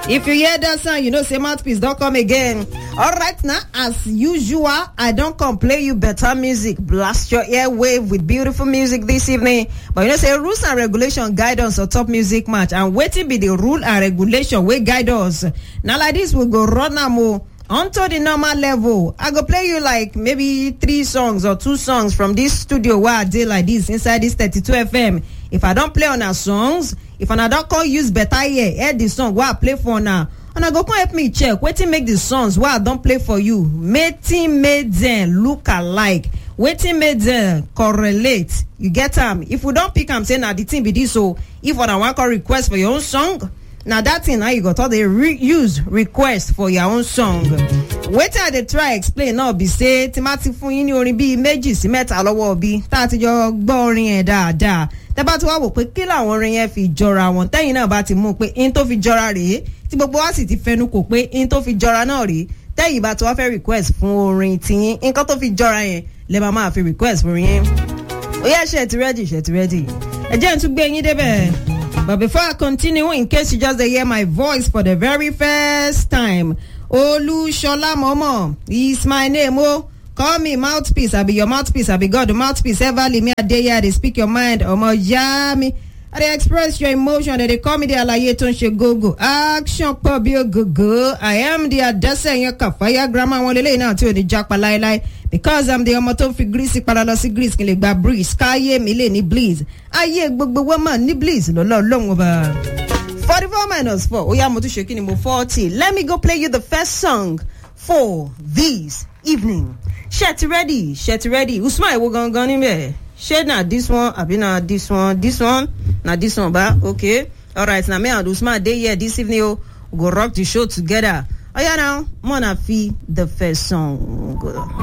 if you hear dat sound you know say mouthpiece don come again alright now as usual i don come play you better music blast your airwave with beautiful music this evening but you know say rules and regulation guide us on top music match and wetin be di rule and regulation wey guide us na like dis we go run am o onto the normal level i go play you like maybe three songs or two songs from dis studio wey i dey like dis inside dis 32 fm if i don play una songs if una don come use better ear hear di song wey i play for una una go come help me check wetin make di songs wey i don play for you wetin make dem look alike wetin make dem correlate you get am if we don pick am say na di thing be dis o if una wan come request for your own song na dat thing na you go talk dey use request for your own song wetin i dey try explain now be say tí má ti fún yín ní orin bíi méjì sí mẹ́ta lọ́wọ́ bí tá a ti jọ gbọ́ orin yẹn dáadáa tẹ́ bá ti wá wò pé kí làwọn orin yẹn fi jọra wọn tẹ́yìn náà bá ti mú pé in tó fi jọra rèé tí gbogbo wa sì ti fẹnu kò pé in tó fi jọra náà rèé tẹ́yìn bá ti wá fẹ́ request fún orin tiyín nǹkan tó fi jọra yẹn lè máa máa fi request fún orin yẹn ó yẹ ṣe ti ready ṣe ti ready ẹ jẹ́ n tún gbé yín débẹ̀. But before I continue, in case you just hear my voice for the very first time, Olushola Momo is my name. Oh, call me mouthpiece. I be your mouthpiece. I be God, the mouthpiece. Ever leave me a day here. They speak your mind. Omo yami. I dey express your emotion. They call me the alaye tó ń ṣe gogo. Action pọ̀ bí ogogo. I am the adẹ́sẹ̀ yẹn kàfáyà grammar wọn lélẹ́yìn náà tí ò ní jápa láéláé. Because I'm the ọmọ tó fi grease padà lọ sí grease kí n lè gba breeze. Káyé mi lè ní bleeze. Ayé gbogbo wọn mà ní bleeze lọ́lọ́ lóhùn ọba. Forty-four minus four. Ó yá mo tún ṣe kí ni mo forty. Let me go play you the first song for this evening. Ṣé ti ready? Ṣé ti ready? Usman ìwo gangan níbẹ̀? Ṣé na this one àbí na this one? This one? Na this one ba? Okay. Alright, na me and Usman dey here this evening o. We go rock the show together. Oya now, mo na fi the first song. Go.